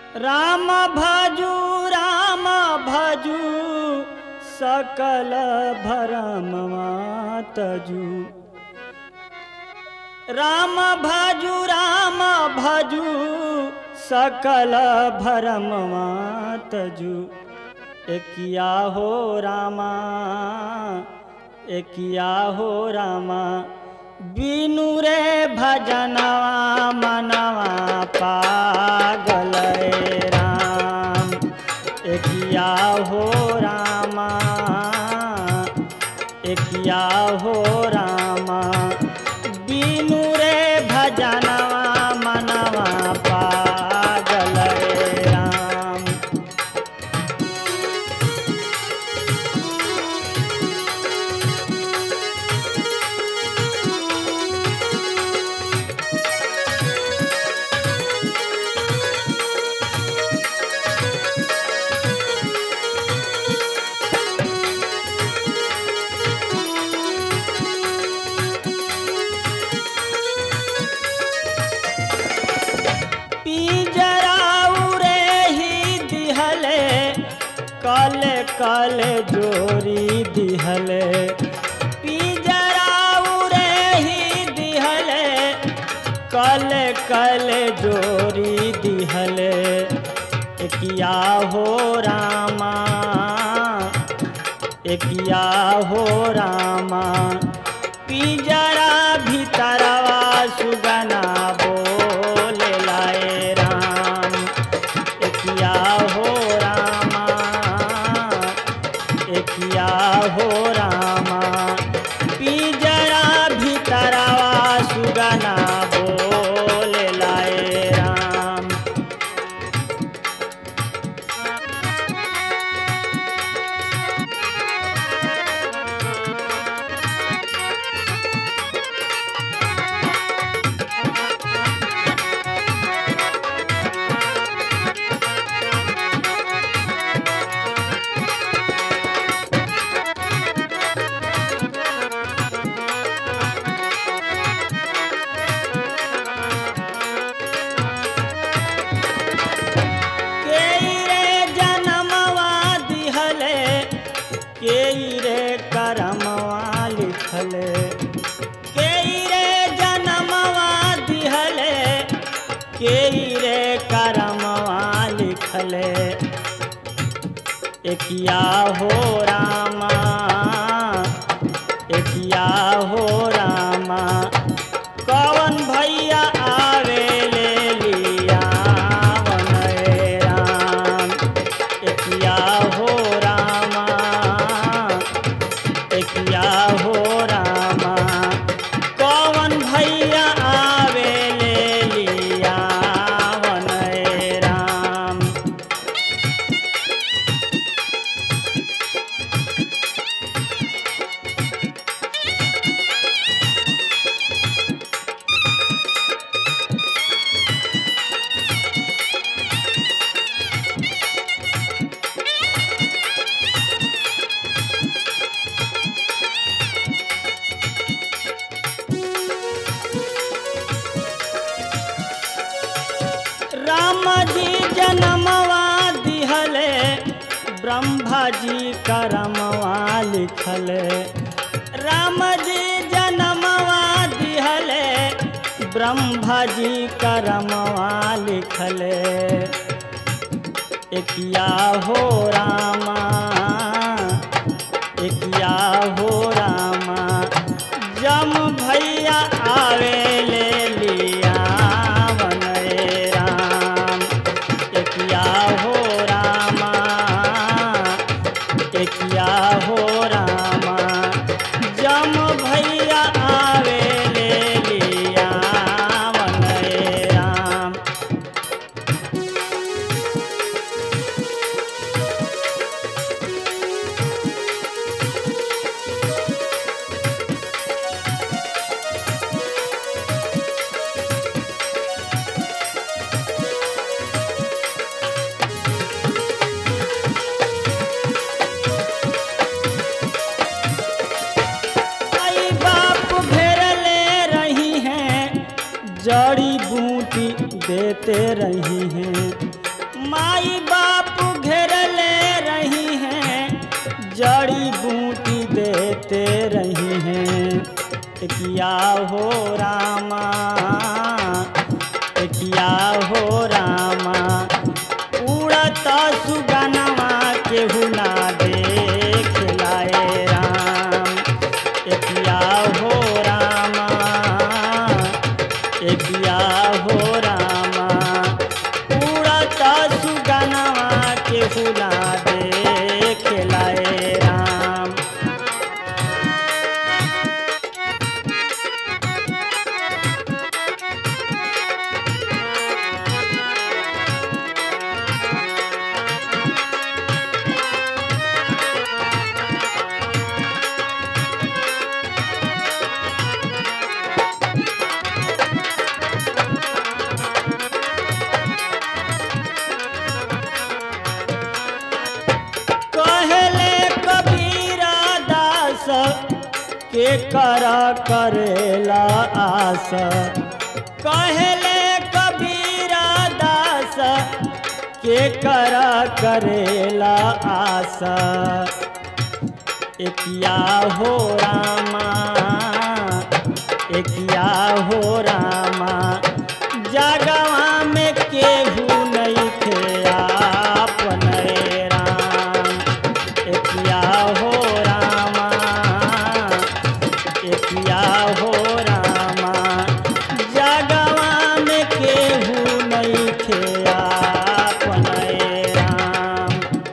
राम भजू राम भजू सकल भरमवा तजू राम भजू राम भजू सकल भरमवा तजू एकिया हो रामा एकिया हो रामा बिनु रे भजनवा मनवा पागल रे राम एकिया हो रामा एकिया हो रामा बिनु रे भजनवा मनवा पागल रे राम पिंजराऊ रे ही दिहले कल कल जोरी दिहले पिंजराऊ रे ही दिहले कल कल जोरी दिहले एकिया हो रामा एकिया हो रामा पिंजरा भीतरवा सुगना बोले लाए राम एकिया हो रामा एकिया हो रामा पिंजरा भीतरवा सुगना बोले लाए राम केई रे जनमवा दिहले केई रे करमवा लिखले केई रे जनमवा दिहले केई रे करमवा लिखले एकिया हो रामा एकिया हो रामा कवन भैया आवे ले लिया वन राम एकिया हो रामा एकिया हो रामा कवन भैया आवे ले लिया वन राम राम जी जनमवा दिहले ब्रह्मा जी करमवा लिखले राम जी जनमवा दिहले ब्रह्मा जी करमवा लिखले एकिया हो रामा एकिया हो रामा जम भैया आवे ले लिया वन राम एकिया हो रामा एकिया हो रामा जम भैया आवे ले लिया वन राम आई बाप घेरले रही हैं जड़ी बूटी देते रही हैं माई बाप घेरले रही हैं जड़ी बूटी देते रही हैं किया हो रामा किया हो रामा उड़त सुगनवा केहू ना देख लाए राम किया हो रामा किया हो रामा उड़त सुगनवा केहू ना देख लाए राम कहले कबीरा दास के कर करेला आस कहले कबीरा दास के कर करेला आस एकिया हो रामा एकिया हो रामा जगवा में केहू नहीं थे आपन राम एकिया हो रामा एकिया हो रामा जगवा में केहू नहीं थे आपन राम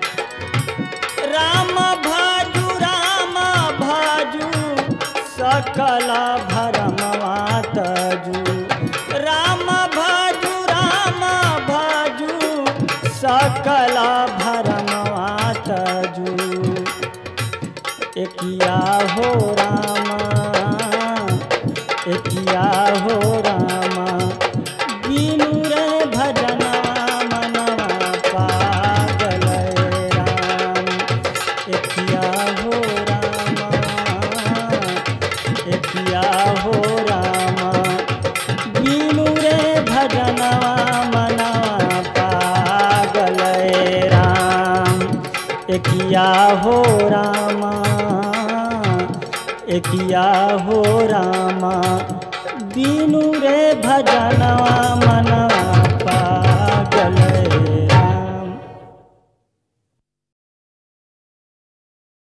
राम भाजु राम भाजु सकल भरमवा तजु राम भाजु राम भाजु सकल भरमवा तजु एकिया हो रामा एकिया हो रामा बीनु रे भजना मनवा पागल राम एकिया हो रामा एकिया हो रामा बीनु रे भजना मनवा पागल राम एकिया हो रामा एकिया हो रामा दीनु रे भजनवा